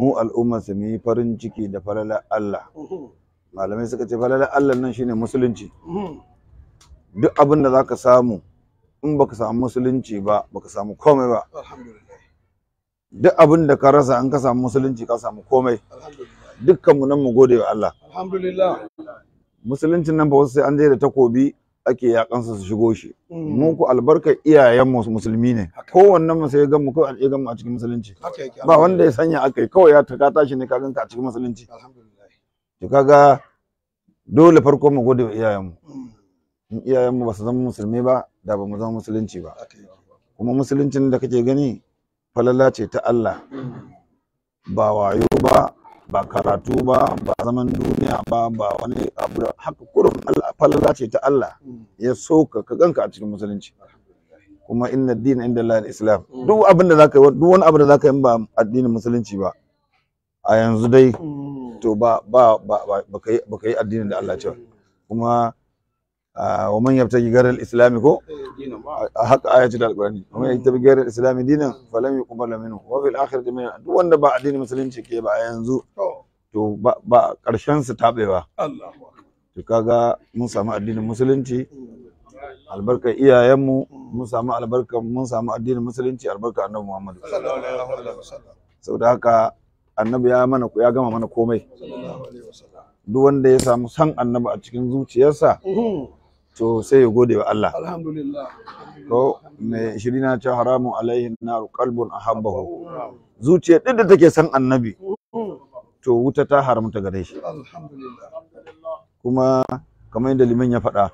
mu al'umma su mu yi farin ciki da falalar Allah malamai suka ce falalar Allah nan shine musulunci duk abin da zaka samu in baka samu musulunci ba baka samu komai ba alhamdulillah duk abin da ka rasa in ka samu musulunci ka samu komai alhamdulillah dukkan mu nan mu gode wa Allah alhamdulillah musuluncin nan ba wasu sai an je da takobi ake yakansa su shigo shi mu ku albarkar iyayen mu musulmi ne kowannen mu sai ya gan mu kawai ya gan mu a cikin musulunci haka yake ba wanda ya sanya akai kawai ya taka tashi ne ka ganka a cikin musulunci alhamdulillah to kaga dole farko mu gode wa iyayen mu Mm. in iyayen mu ba su zama musulmi ba da ba mu zama musulunci ba haka yake kuma musuluncin da kake gani falala ce ta Allah ba wayo ba ba karatu ba ba zaman duniya ba ba wani abu da haka kurum Allah falala ce ta Allah Mm. ya so ka ka ganka a cikin musulunci kuma inna din inda Allah islam duk abin da zaka yi duk wani abu da zaka yi in ba addinin musulunci ba a yanzu dai Mm. to ba ba ba ba baka yi baka yi addinin da Allah ya ce ba. kuma ah, wa man yabtaji garal islami ko Eh, dinan ba a haka aya ce da alqur'ani wa man yabtaji garal islami dinan falam yuqbal minhu wa fil akhirati min duk wanda ba addinin musulunci ke ba a yanzu to to ba ba karshen su tabewa Allahu akbar to kaga mun samu addinin musulunci albarkar iyayenmu mun samu albarkar mun samu addinin musulunci albarkar annabi Muhammad sallallahu alaihi wasallam saboda haka annabi ya mana ya gama mana komai sallallahu alaihi wasallam duk wanda ya samu san annabi a cikin zuciyarsa to sai ya gode wa Allah alhamdulillah to mai shirina ce haramun alaihi naru qalbun ahabbahu zuciya duk da take san annabi to wuta ta haramta gare shi alhamdulillah kuma kamar yadda liman ya faɗa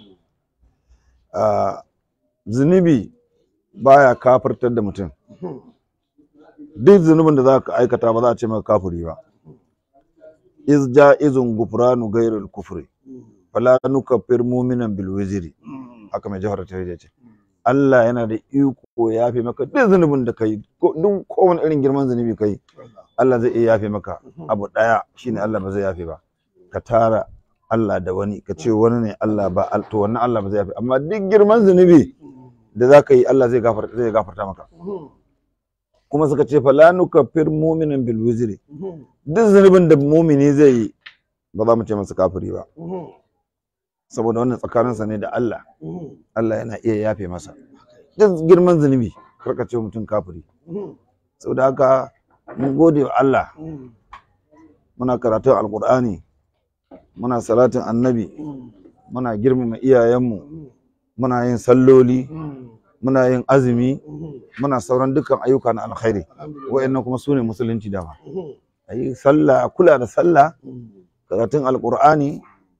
ah, zunubi baya kafirtar da mutum duk zunubin da za ka aikata ba za a ce maka kafiri ba iz ja'izun gufranu ghairul kufri fala nukaffir mu'minan bil wizri haka mai jawhar ta ce Allah yana da iko ya yafe maka duk zunubin da kai ko duk kowane irin girman zunubi kai Allah zai iya yafe maka abu daya shine Allah ba zai yafe ba ka tara Allah da wani ka ce wani ne Allah ba al- to wannan Allah ba zai yafe amma duk girman zunubi da za ka yi Allah zai gafarta zai gafarta maka kuma suka ce fala nukaffir mu'minan bil wizri duk zunubin da mumini zai yi ba za mu ce masa kafiri ba saboda wannan tsakaninsa ne da Allah Allah yana iya yafe masa duk girman zunubi karka ce mutum kafiri saboda haka mun gode wa Allah muna karatun alkur'ani muna salatin annabi muna girmama iyayenmu muna yin salloli muna yin azumi muna sauran dukkan ayyuka na alkhairi wa'annan kuma su ne musulunci dama a yi sallah a kula da sallah karatun alkur'ani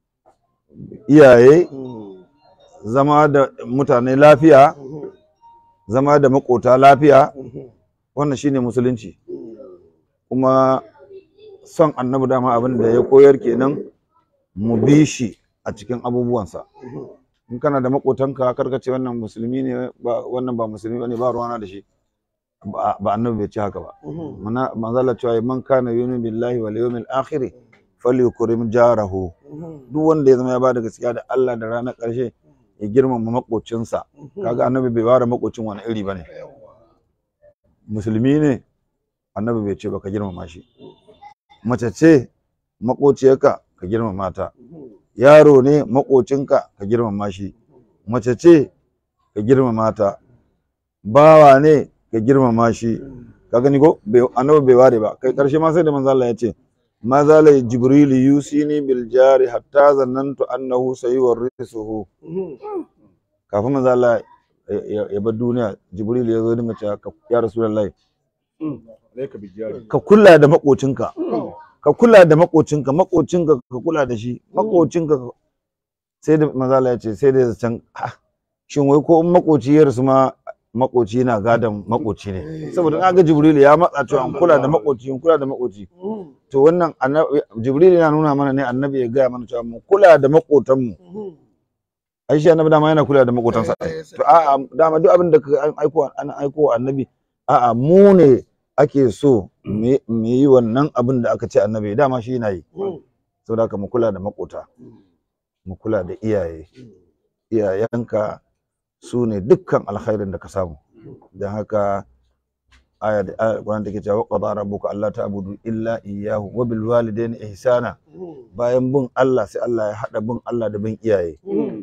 iyaye zama da mutane lafiya zama da makota lafiya wannan shine musulunci kuma son annabi dama abin da ya koyar kenan mu bi shi a cikin abubuwansa in kana da makotanka karka ce wannan musulmi ne ba wannan ba musulmi bane ba ruwana da shi ba ba annabi bai ce haka ba mana manzala cewa man kana yu'minu billahi wal yawmil akhir falyukrim jarahu duk wanda ya zama ya bada gaskiya da Allah da ranar ƙarshe ya girmama makocinsa kaga annabi bai ware makocin wani iri bane musulmi ne annabi bai ce ba ka girmama shi mace ce makociyarka ka girmama ta yaro ne makocinka ka girmama shi mace ce ka girmama ta bawa ne ka girmama shi ka gani ko bai- annabi bai ware ba kai karshe ma sai da manzo Allah ya ce ma zala jibril yusini bil jari hatta zannantu annahu sayuwarrisuhu kafin manzo Allah ya- ya ya bar duniya jibril ya zo dinga cewa ka- ya rasulullahi alaika bijari ka kula da makocinka ka kula da makocinka makocinka ka kula da shi makocinka ka- sai da mazala ya ce sai da can ah, shin wai ko in makoci ya rasu ma makoci na gadon makoci ne saboda na ga jibril ya matsa cewa an kula da makoci in kula da makoci to wannan annabi jibril yana nuna mana ne annabi ya gaya mana cewa mu kula da makotanmu ai shi annabi dama yana kula da makotansa Eh, eh, to a'a dama duk abin da ka an aiko an aiko wa annabi a'a mu ne ake so mu mu yi wannan abin da aka ce annabi dama shi yana yi saboda haka mu kula da makota mu kula da iyaye iyayenka su ne dukkan alkhairin da ka samu don haka aya da ayar Qur'an take cewa qada rabbuka alla ta'budu illa iyyahu wa bil walidayni ihsana bayan bin Allah sai Allah ya hada bin Allah da bin iyaye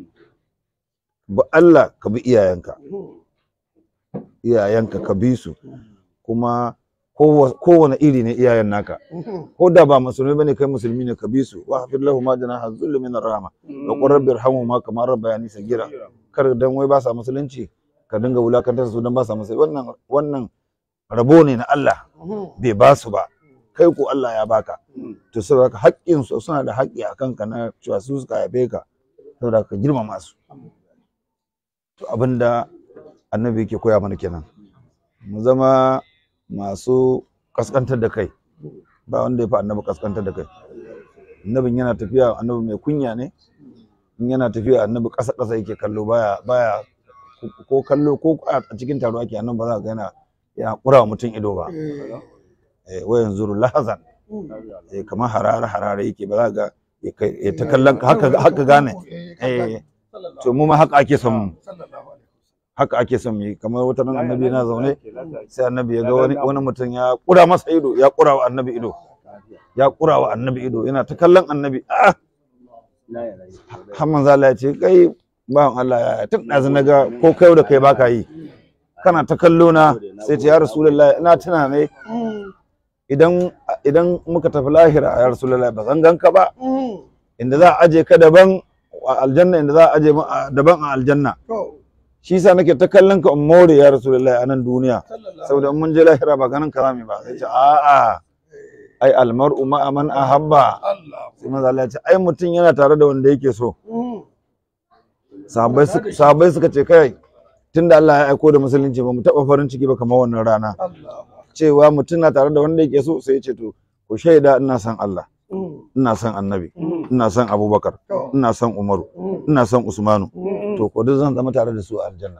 ba Allah ka bi iyayenka iyayenka ka bi su kuma kowa- kowane iri ne iyayen naka ko da ba musulmi bane kai musulmi ne ka bi su wa hafid lahu ma janaha dhulli min rahma wa qur rabbi irhamhuma kama rabbayani sagira kar dan wai ba sa musulunci ka dinga wulakantar su dan ba sa musulunci wannan wannan rabo ne na Allah bai ba su ba kai ko Allah ya baka to saboda haka haƙƙin su suna da haƙƙi a kanka na cewa su suka haife ka saboda ka girmama su to abinda annabi yake koya mana kenan mu zama masu kaskantar da kai ba wanda ya fi annabi kaskantar da kai annabin yana tafiya annabi mai kunya ne in yana tafiya annabi ƙasa ƙasa yake kallo baya baya ko kallo ko a cikin taro ake annabi ba za ka ga yana yana ƙura wa mutum ido ba eh wayan zuru lahazan eh kamar harare harare yake ba za ka ga ya kai- ya ta kallon ka haka haka gane eh to mu ma haka ake son mu haka ake son mu yi kamar wata nan annabi yana zaune sai annabi ya ga wani wani mutum ya kura masa ido ya kura wa annabi ido ya kura wa annabi ido yana ta kallon annabi ah har manzo Allah ya ce kai bawan Allah ya tun ɗazu na ga ko kai da kai baka yi kana ta kallo na sai ce ya rasulullahi ina tuna ne idan idan muka tafi lahira ya rasulullahi ba zan ganka ba inda za a aje ka daban a aljanna inda za a aje mu a- daban a aljanna shi yasa nake ta kallon ka in more ya rasulullahi a nan duniya saboda in mun je lahira ba ganin karami ba sai ce a'a ai almar'u ma'a man ahabba sai manzo Allah ya ce ai mutum yana tare da wanda yake so sahabbai suka sahabbai suka ce kai tunda Allah ya aiko da musulunci ba mu taba farin ciki ba kamar wannan rana cewa mutum na tare da wanda yake so sai ya ce to ku shaida ina son Allah ina son annabi ina son abubakar ina son umaru ina son usmanu to ko duk zan zama tare da su a aljanna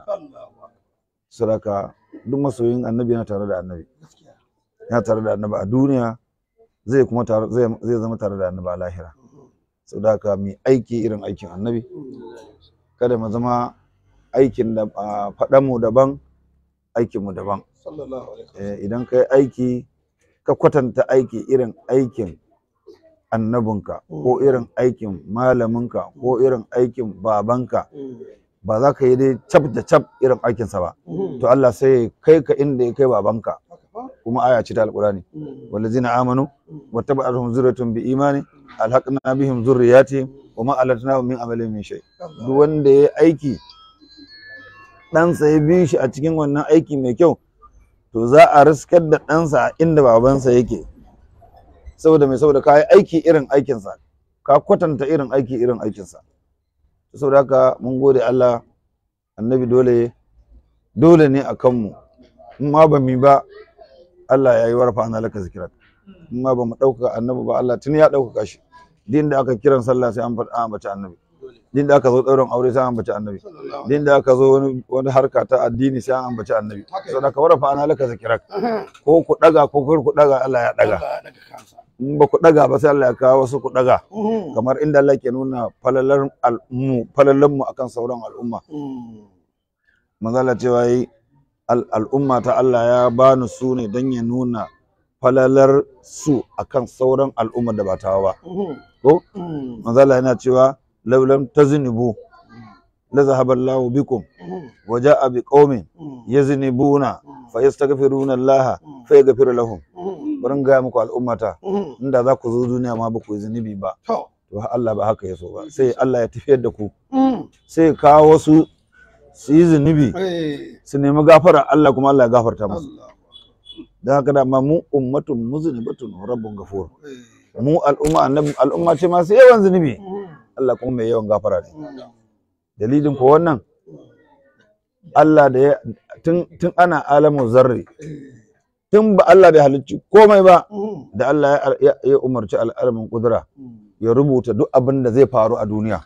saraka duk masoyin annabi yana tare da annabi yana tare da annabi a duniya zai kuma tare zai zai zama tare da annabi a lahira saboda haka mu aiki irin aikin annabi kada mu zama aikin da faɗan mu daban aikin mu daban Eh, idan ka yi aiki ka kwatanta aiki irin aikin annabinka ko irin aikin malaminka ko irin aikin babanka ba za ka yi dai cap da cap irin aikinsa ba to Allah sai ya kai ka inda ya kai babanka kuma aya ce ta alqurani wallazina amanu wattaba'atuhum zurriyatuhum bi imani alhaqna bihim zurriyatihim wa ma alatnahum min amalihim min shay duk wanda ya aiki ɗansa ya bi shi a cikin wannan aiki mai kyau to za a riskar da ɗansa a inda babansa yake saboda mai saboda ka yi aiki irin aikinsa ka kwatanta irin aiki irin aikinsa saboda haka mun gode Allah annabi dole dole ne a kanmu in ma ba mu ba Allah ya yi warfa ana laka zikirat in ma ba mu ɗaukaka annabi ba Allah tun ya ɗaukaka shi din da aka kiran sallah sai an faɗa an ambaci annabi din da aka zo ɗaurin aure sai an ambaci annabi din da aka zo wani wani harka ta addini sai an ambaci annabi saboda ka warfa ana laka zikirat ko ku ɗaga ko kar ku ɗaga Allah ya ɗaga in ba ku ɗaga ba sai Allah ya kawo wasu ku ɗaga kamar inda Allah ke nuna falalar al'ummu falalar mu akan sauran al'umma manzo Allah cewa yi al- al'umma ta Allah ya bani su ne don ya nuna falalar su akan sauran al'umma da ba tawa ba ko manzo Allah yana cewa law lam taznibu la zahaba Allahu bikum wa ja'a biqaumin yaznibuna fa yastaghfiruna Allah fa yaghfir lahum bari ga muku al'ummata inda za ku zo duniya ma ba ku yi zunubi ba to Allah ba haka ya so ba sai Allah ya tafiyar da ku sai ya kawo wasu su yi zunubi su nemi gafara Allah kuma Allah ya gafarta musu don haka da ma mu ummatun muznibatun rabbun gafur mu al'umma annabi al'umma ce masu yawan zunubi Allah kuma mai yawan gafara ne dalilin ko wannan Allah da ya tun tun ana alamu zarri tun ba Allah bai halicci komai ba da Allah ya- ya ya umarci al'alamin kudura ya rubuta duk abin da zai faru a duniya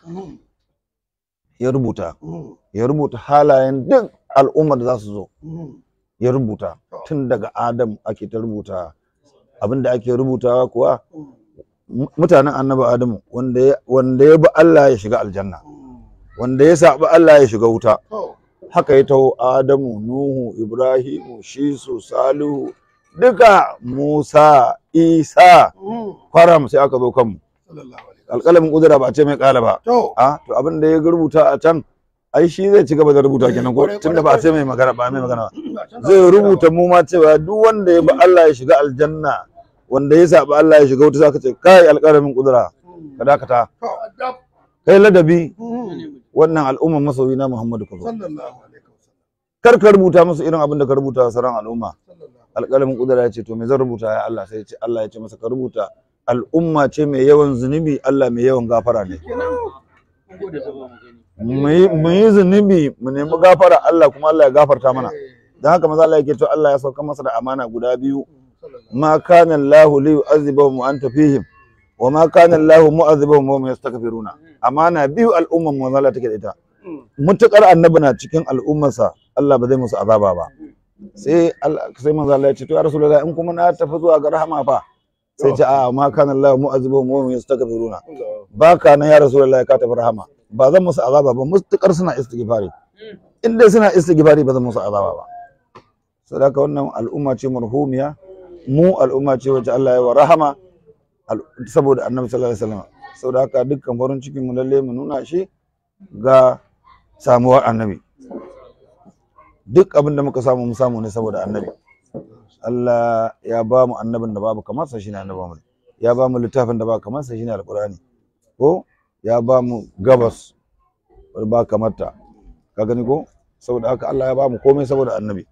ya rubuta ya rubuta halayen duk al'ummar da za su zo ya rubuta tun daga adam ake ta rubuta abin da ake rubutawa kuwa mu- mutanen annabi adamu wanda ya wanda ya bi Allah ya shiga aljanna wanda ya saɓi Allah ya shiga wuta haka ya taho adamu nuhu ibrahimu shisu salihu duka musa isa kwaram sai aka zo kanmu sallallahu alaihi alƙalamin kudura ba a ce mai ƙala ba to a to abin da ya rubuta a can ai shi zai ci gaba da rubuta kenan ko tunda ba a ce mai magana ba mai magana ba zai rubuta mu ma cewa duk wanda ya bi Allah ya shiga aljanna wanda ya saba Allah ya shiga wuta zaka ce kai alƙalamin kudura ka dakata to kai ladabi wannan al'umma masoyi na Muhammadu ka zo sallallahu alaihi wasallam kar ka rubuta musu irin abin da ka rubuta wa sauran al'umma sallallahu alƙalamin kudura ya ce to me zan rubuta ya Allah sai ya ce Allah ya ce masa ka rubuta al'umma ce mai yawan zunubi Allah mai yawan gafara ne mu yi mu yi zunubi mu nemi gafara Allah kuma Allah ya gafarta mana dan haka maza Allah yake to Allah ya sauka masa da amana guda biyu ma kana Allahu li yu'adhibahum wa anta fihim wa ma kana Allahu mu'adhibahum wa hum yastaghfiruna amana biyu al'umman mu Allah take da ita mutukar annabi na cikin al'ummarsa Allah ba zai musu azaba ba sai Allah sai manzo Allah ya ce to ya rasulullahi in kuma na tafi zuwa ga rahama fa sai ce a ma kana Allahu mu'adhibahum wa hum yastaghfiruna baka nan ya rasulullahi ka tafi rahama ba zan musu azaba ba mutukar suna istighfari in dai suna istighfari ba zan musu azaba ba saboda wannan al'umma ce marhumiya mu al'umma ce wacce Allah ya wa rahama al- saboda annabi sallallahu alaihi wasallam saboda haka dukkan farin cikin mu lalle mu nuna shi ga samuwar annabi duk abin da muka samu mu samu ne saboda annabi Allah ya ba mu annabin da babu kamar sa shine annabi Muhammad ya ba mu littafin da ba kamar sa shine alqur'ani ko ya ba mu gabas wadda ba kamar ta ka gani ko saboda haka Allah ya ba mu komai saboda annabi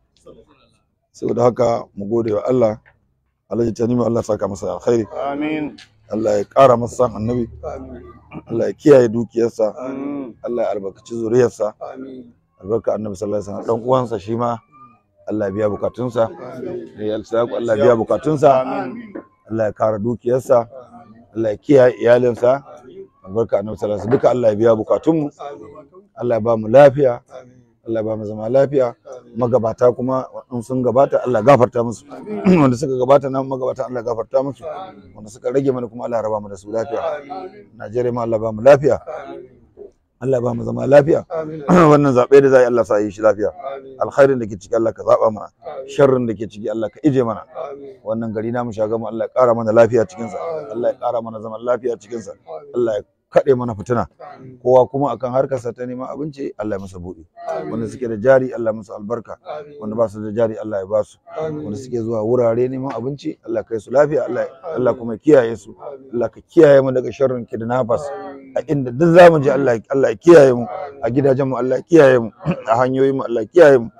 saboda haka mu gode wa Allah Allah ya tani Allah saka masa alkhairi amin Allah ya ƙara masa san annabi amin Allah ya kiyaye dukiyarsa amin Allah ya albarkaci zuriyarsa amin albarka annabi sallallahu alaihi wasallam dan uwansa shi ma Allah ya biya bukatunsa da ya alsaku Allah ya biya bukatunsa Allah ya kara dukiyarsa Allah ya kiyaye iyalinsa albarka annabi sallallahu alaihi wasallam duka Allah ya biya bukatunmu Allah ya ba mu lafiya Allah ya ba mu zama lafiya magabata kuma in sun gabata Allah ya gafarta musu wanda suka gabata nan magabata Allah ya gafarta musu wanda suka rage mana kuma Allah ya raba mu da su lafiya Najeriya ma Allah ya ba mu lafiya Allah ya ba mu zama lafiya wannan zaɓe da za a yi Allah sa yi shi lafiya alkhairin da ke ciki Allah ka zaɓa mana sharrin da ke ciki Allah ka ije mana wannan gari namu shagamu Allah ya ƙara mana lafiya cikinsa Allah ya ƙara mana zaman lafiya cikinsa Allah ya kaɗe mana fitina kowa kuma akan harkarsa ta neman abinci Allah ya masa buɗe wanda suke da jari Allah ya musu albarka wanda ba su da jari Allah ya ba su wanda suke zuwa wurare neman abinci Allah kai su lafiya Allah Allah kuma ya kiyaye su Allah ka kiyaye mu daga sharrin kidnappers a inda duk zamu je Allah Allah ya kiyaye mu a gidajen mu Allah ya kiyaye mu a hanyoyin mu Allah ya kiyaye mu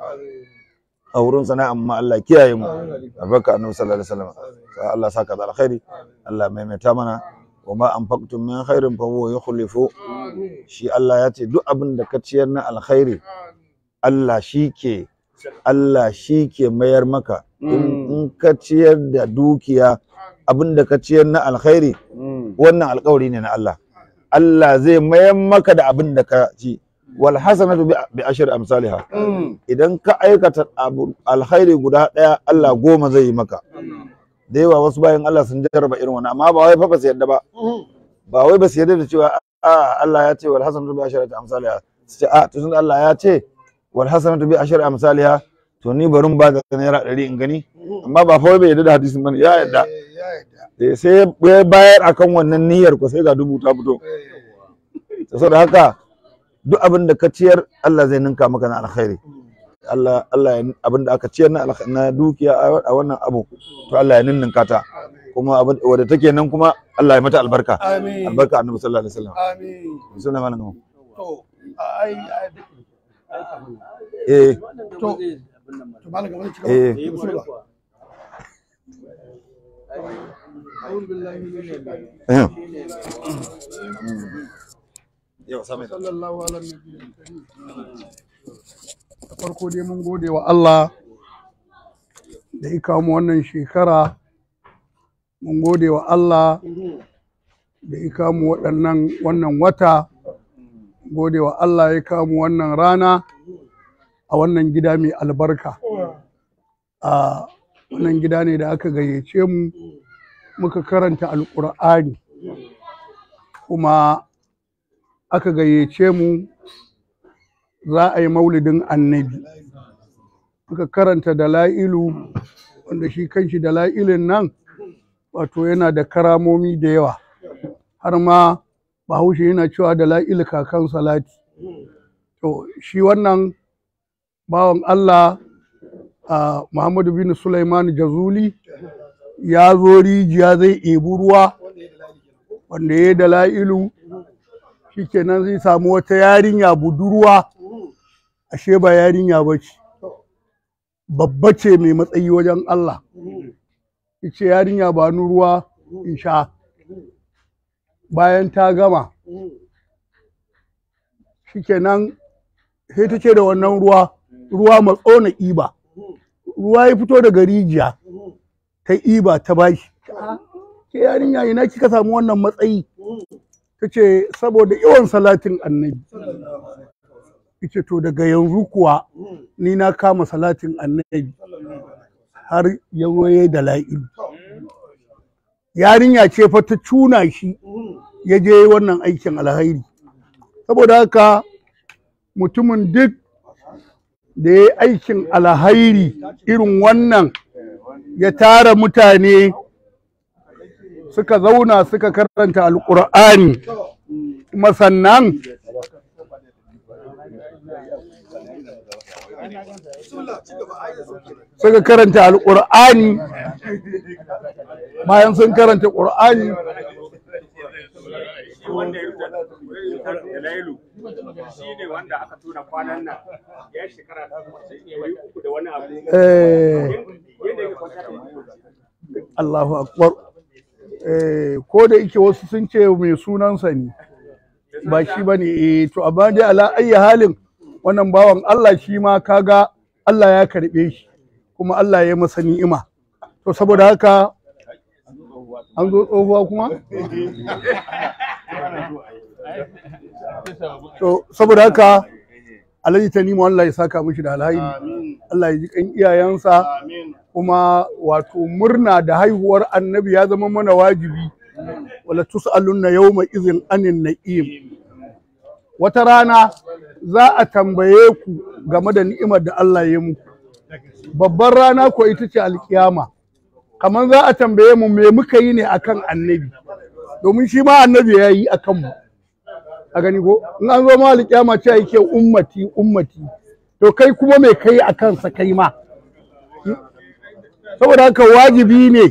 a wurin sana'an mu Allah ya kiyaye mu albarka annabi sallallahu alaihi wasallam Sa Allah saka da alkhairi Allah maimaita mana wa ma anfaqtum min khairin fa huwa yukhlifu shi Allah ya ce duk abin da ka ciyar na alkhairi Allah shi ke Allah shi ke mayar maka in in ka ciyar da dukiya abin da ka ciyar na alkhairi wannan alkawari ne na Allah Allah zai mayar maka da abin da ka ci wal hasanatu bi bi ashri amsalha idan ka aikata abu alkhairi guda daya Allah goma zai yi maka da yawa wasu bayan Allah sun jarraba irin wannan amma ba wai fa ba su yadda ba ba wai ba su yadda da cewa a Allah ya ce wal hasanatu bi ashri amsalha su ce a to tun Allah ya ce wal hasanatu bi ashri amsalha to ni barin ba da naira ɗari in gani amma ba fa wai bai yadda da hadisin bane ya yadda ya yadda Eh, sai ya bayar akan wannan niyyar ko sai ga dubu ta fito saboda haka duk abin da ka ciyar Allah zai ninka maka na alkhairi Allah Allah ya abin da aka ciyar na alkh- na dukiya a a wannan abu to Allah ya ninninka ta kuma abin wadda take nan kuma Allah ya mata albarka amin albarka annabi sallallahu alaihi wasallam amin sunan malam Gambo. to ai ai eh to to malam gaba ci Eh. gaba bismillah أعوذ بالله من الشيطان eh sallallahu ala nabiyil karim da farko dai mun gode wa Allah da ya kawo mu wannan shekara mun gode wa Allah da ya kawo mu waɗannan wannan wata gode wa Allah ya kawo mu wannan rana a wannan gida mai albarka a wannan gida ne da aka gayyace mu muka karanta alƙur'ani kuma aka gayyace mu za a yi maulidin annabi muka karanta dala'ilu wanda shi kanshi dala'ilin nan wato yana da karamomi da yawa har ma bahaushe yana cewa dala'ilu kakan salati to shi wannan bawan Allah a Muhammadu bin Sulaiman Jazuli ya zo rijiya zai ebi ruwa wanda ya yi dala'ilu shikenan zai samu wata yarinya budurwa ashe ba yarinya ba ce babba ce mai matsayi wajen Allah ce yarinya ba ni ruwa in sha bayan ta gama shikenan sai ta ce da wannan ruwa ruwa matso na iba ruwa ya fito daga rijiya ta iba ta bashi ke yarinya ina kika samu wannan matsayi ta ce saboda yawan salatin annabi ce to daga yanzu kuwa ni na kama salatin annabi har yawaye da la'ilu yarinya ce fa ta cuna shi ya je wannan aikin alhairi saboda haka mutumin duk da ya yi aikin alhairi irin wannan ya tara mutane suka zauna suka karanta alƙur'ani kuma sannan suka karanta alƙur'ani bayan sun karanta ƙur'ani wanda ya rubuta Lailu shi ne wanda aka tura kwanan nan ya shekara ɗari uku da wani abu eh, yadda ya kwanta da mutum Allahu akbar eh, ko da yake wasu sun ce mai sunansa ne ba shi ba ne eh, to amma dai ala ayyi halin wannan bawan Allah shi ma kaga Allah ya karɓe shi kuma Allah ya masa ni'ima to saboda haka an zo tsohuwa kuma to saboda haka Alhaji Tanimu Allah ya saka mishi da alhairi Allah ya ji kan iyayensa kuma wato murna da haihuwar annabi ya zama mana wajibi wala tus'alunna yawma izin anin na'im wata rana za a tambaye ku game da ni'imar da Allah ya muku babbar rana ko ita ce alkiyama kamar za a tambaye mu me muka yi ne akan annabi domin shi ma annabi ya yi akan mu a gani ko in an zo ma alkiyama ce yake ummati ummati to kai kuma me kai a kansa kai ma saboda haka wajibi ne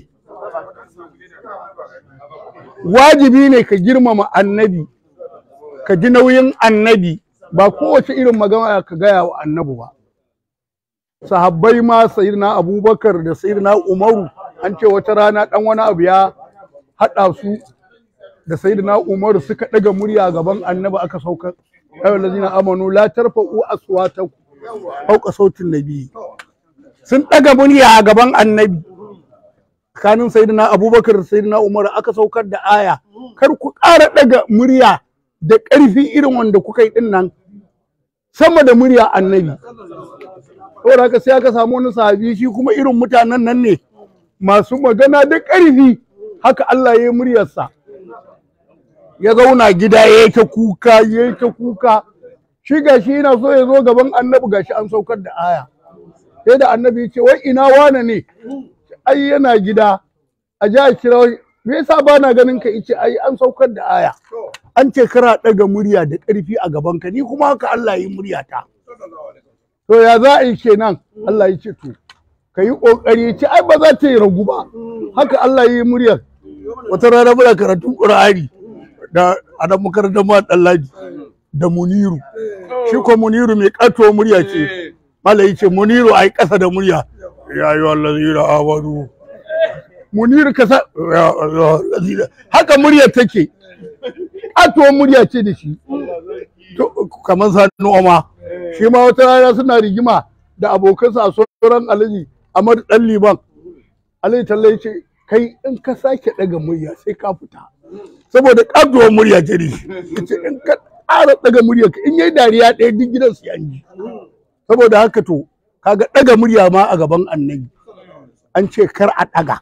wajibi ne ka girmama annabi ka ji nauyin annabi ba kowace irin magana ka gaya wa annabi ba sahabbai ma sayyidina abubakar da sayyidina umaru an ce wata rana dan wani abu ya haɗa su da sayyidina umaru suka ɗaga murya gaban annabi aka saukar ayyuhal ladzina amanu la tarfa'u aswatakum fawqa sautin nabi sun ɗaga murya a gaban annabi tsakanin sayyidina abubakar da sayyidina umar aka saukar da aya kar ku ƙara ɗaga murya da ƙarfi irin wanda kuka yi ɗin nan sama da murya annabi saboda haka sai aka samu wani sahabi shi kuma irin mutanen nan ne masu magana da ƙarfi haka Allah ya yi muryarsa ya zauna gida ya yi ta kuka ya yi ta kuka shi gashi yana so ya zo gaban annabi gashi an saukar da aya sai da annabi ya ce wai ina wane ne ai yana gida a ji a kira me yasa ba na ganin ka ice ai an saukar da aya an ce kara ɗaga murya da ƙarfi a gaban ka ni kuma haka Allah yi murya ta to ya za a yi kenan Allah ya ce to ka yi ƙoƙari ya ce ai ba za ta yi ragu ba haka Allah yi muryar wata rana muna karatun Qur'ani da adam makarantar ma Dallaji da Muniru shi ko Muniru mai ƙato murya ce Malai ce Muniru ai ƙasa da murya ya yi wallazina amanu Muniru ka sa ya wallazina haka muryar take ƙatuwar murya ce da shi To, kamar sa noma shi ma wata rana suna rigima da abokansa a sauran alaji Ahmad dan liman alaji talle ce kai in ka sake daga murya sai ka fita saboda ƙatuwar murya ce da shi yace in ka ƙara daga murya in yayi dariya ɗaya duk gidan su yanji saboda haka to kaga daga murya ma a gaban annabi an ce kar a daga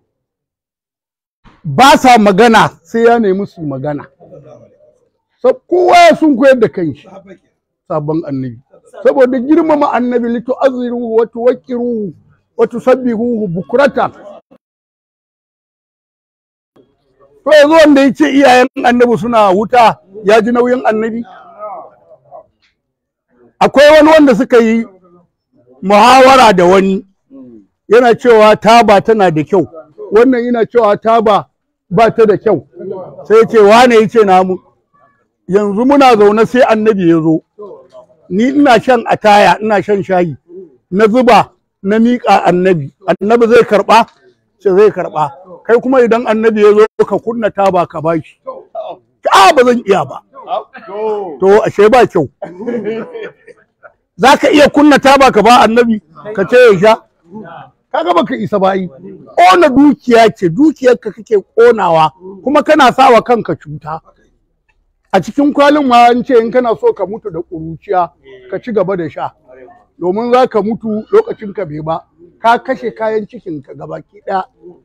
ba sa magana sai ya nemi su magana Sa- kowa ya sun koyar da kanshi sabon annabi saboda girmama annabi litu azziruhu wa tuwaqqiruhu wa tusabbihuhu bukratan to yanzu wanda yace iyayen annabi suna wuta ya ji nauyin annabi akwai wani wanda suka yi muhawara da wani yana cewa taba tana da kyau wannan yana cewa taba ba ta da kyau sai ce wane ya ce namu yanzu muna zaune sai annabi ya zo ni ina shan ataya ina shan shayi na zuba na miƙa annabi annabi zai karɓa ce zai karɓa kai kuma idan annabi ya zo ka kunna taba ka bashi a ba zan iya ba to ashe ba kyau za ka iya kunna taba ka ba annabi ka ce ya sha kaga baka isa bayi ƙona dukiya ce dukiyarka kake ƙonawa kuma kana sawa kanka cuta a cikin kwalin ma an ce in kana so ka mutu da ƙuruciya ka ci gaba da sha domin za ka mutu lokacin ka bai ba ka kashe kayan cikin ka gabaki ɗaya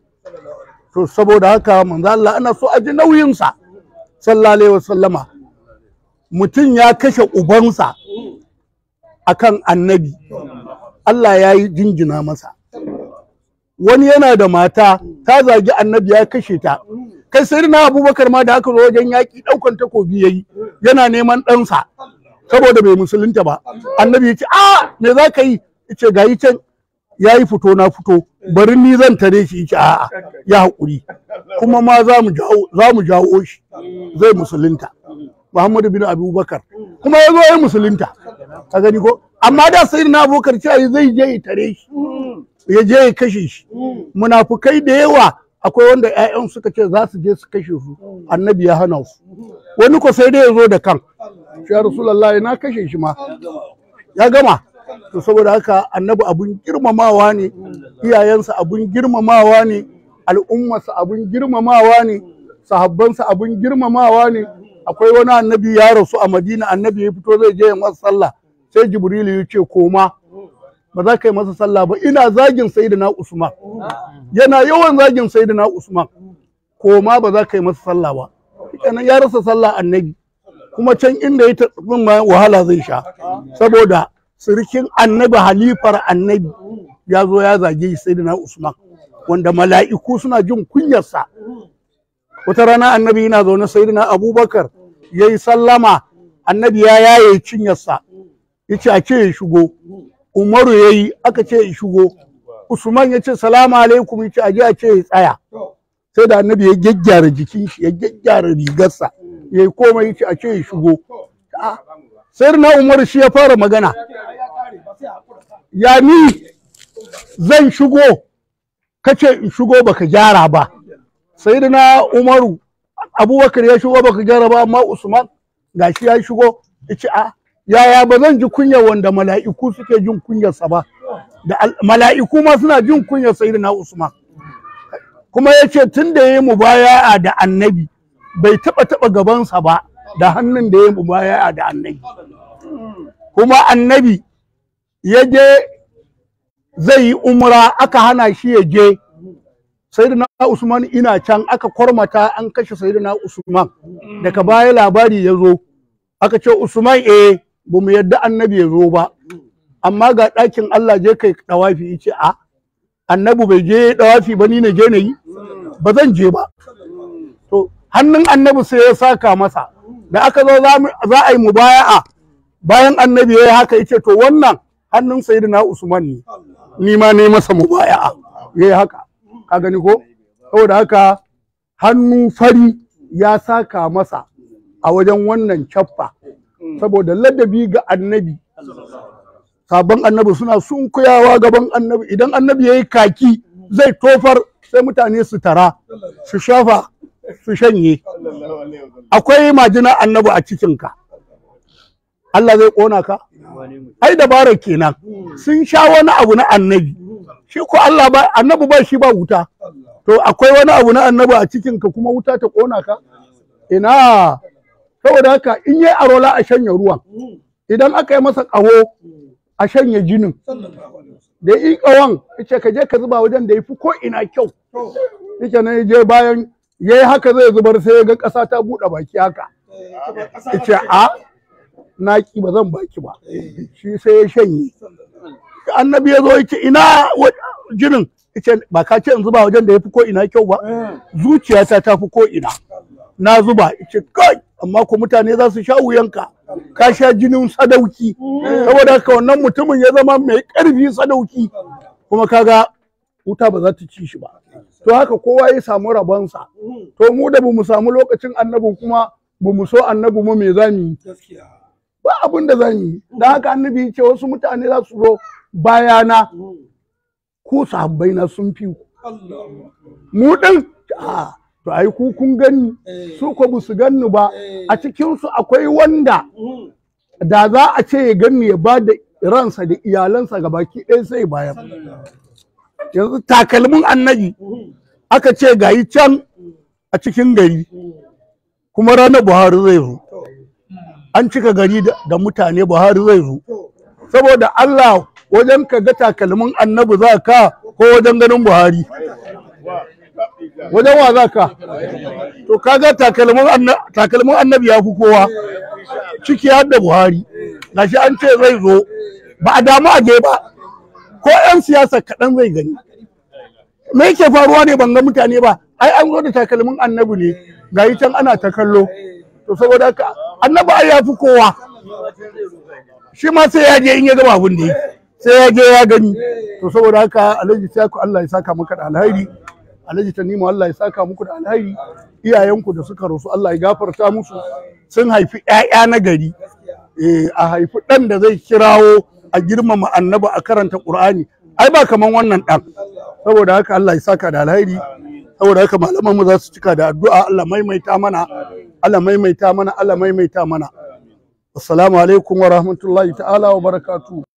to saboda haka manzo Allah ana so a ji nauyinsa sallallahu alaihi wasallama mutum ya kashe ubansa akan annabi Allah ya yi jinjina masa wani yana da mata ta zagi annabi ya kashe ta kai sai na abubakar ma da aka zo wajen yaƙi ɗaukan takobi ya yi yana neman ɗansa saboda bai musulunta ba annabi ya ce a me za ka yi ya ce ga yi can ya yi fito na fito bari ni zan tare shi ya ce a'a ya haƙuri kuma ma za mu jawo shi zai musulunta muhammadu bin abubakar kuma ya zo ya musulunta ka gani ko amma da sai na abubakar cewa zai je ya tare shi ya je ya kashe shi munafukai da yawa akwai wanda 'ya'yan suka ce za su je su kashe su annabi ya hana su wani ko sai dai ya zo da kan shi rasulullahi na kashe shi ma ya gama to saboda haka annabi abun girmamawa ne iyayensa abun girmamawa ne al'ummarsa abun girmamawa ne sahabbansa abun girmamawa ne akwai wani annabi ya rasu a madina annabi ya fito zai je ya masa sallah sai jibrilu ya ce koma ba za ka yi masa sallah ba ina zagin sayyidina usman yana yawan zagin sayyidina usman koma ba za ka yi masa sallah ba kenan ya rasa sallah annabi kuma can inda ya tafi ma wahala zai sha saboda sirikin annabi halifar annabi ya zo ya zage sayyidina usman wanda mala'iku suna jin kunyarsa wata rana annabi yana zaune sayyidina abubakar ya yi sallama annabi ya yaye cinyarsa ya ce a ce ya shigo umaru ya yi aka ce ya shigo usman ya ce salamu alaikum ya ce a je a ce ya tsaya sai da annabi ya gyaggyara jikin shi ya gyaggyara rigarsa ya yi komai ya ce a ce ya shigo sai na umaru shi ya fara magana ya ni zan shigo kace in shigo baka gyara ba sai na umaru abubakar ya shigo baka gyara ba amma usman gashi ya shigo ya ce a yaya ba zan ji kunyar wanda mala'iku suke jin kunyarsa ba da mala'iku ma suna jin kunyar sayyidina Usman kuma ya ce tun da ya yi mubaya'a da annabi bai taɓa taɓa gabansa ba da hannun da ya yi mubaya'a da annabi kuma annabi ya je zai yi umra aka hana shi ya je sayyidina Usman ina can aka kwarmata an kashe sayyidina Usman daga baya labari ya zo aka ce Usman eh ba mu yadda annabi ya zo ba amma ga ɗakin Allah je kai ɗawafi ce a annabi bai je ɗawafi ba ni na je na yi ba zan je ba to hannun annabi sai ya saka masa da aka zo za a yi mubaya'a bayan annabi ya yi haka ya ce to wannan hannun sayyidina Usman ne ni ma ne masa mubaya'a ya yi haka ka gani ko saboda haka hannu fari ya saka masa a wajen wannan cappa saboda ladabi ga annabi sabon annabi suna sunkuyawa gaban annabi idan annabi ya yi kaki zai tofar sai mutane su tara su shafa su shanye akwai majina annabi a cikinka Allah zai ƙona ka ai dabarar kenan sun sha wani abu na annabi shi ko Allah ba annabi ba shi ba wuta to akwai wani abu na annabi a cikinka kuma wuta ta ƙona ka ina saboda haka in yi arola a shanya ruwan idan aka yi masa ƙaho a shanya jinin da yi ƙawon ce ka je ka zuba wajen da ya fi ko ina kyau yake nan je bayan ya yi haka zai zubar sai ya ga ƙasa ta buɗe baki haka ce a naki ba zan baki ba shi sai ya shanye annabi ya zo ya ce ina wa- jinin ce ba ka ce in zuba wajen da ya fi ko ina kyau ba zuciyata ta fi ko ina na zuba ce kai amma ko mutane za su sha wuyanka ka sha jinin sadauki saboda haka wannan mutumin ya zama mai ƙarfi sadauki kuma kaga wuta ba za ta ci shi ba to haka kowa ya samu rabonsa to mu da bamu samu lokacin annabi kuma bamu so annabi mu me zamu yi ba abin da zamu yi dan haka annabi ya ce wasu mutane za su zo bayana ku sahabbai na sun fi ku mu din a to ai ku kun gani su ko ba su ganni ba a cikin su akwai wanda da za a ce ya ganni ya ba da ransa da iyalansa ga baki ɗaya sai bayan yanzu takalmin annabi aka ce gayi can a cikin gari kuma ranar buhari zai zo an cika gari da da mutane buhari zai zo saboda allah wajen ka ga takalmin annabi za ka ko wajen ganin buhari wajen wa za ka to kaga takalmin anna- takalmin annabi ya fi kowa ciki har da buhari gashi an ce zai zo ba a damu a je ba ko 'yan siyasa kaɗan zai gani me yake faruwa ne ban ga mutane ba ai an zo da takalmin annabi ne ga yi can ana ta kallo to saboda haka annabi ai ya fi kowa shi ma sai ya je in ya gama abin da yi sai ya je ya gani to saboda haka alhaji ku Allah ya saka maka da alhairi alhaji tanimu Allah ya saka muku da alhairi iyayenku da suka rasu Allah ya gafarta musu sun haifi 'ya'ya na gari eh a haifi ɗan da zai kirawo a girmama annabi a karanta Qur'ani ai ba kaman wannan ɗan saboda haka Allah ya saka da alhairi saboda haka malaman mu za su cika da addu'a Allah maimaita mana Allah maimaita mana Allah maimaita mana assalamu alaikum wa rahmatullahi ta'ala wa barakatuh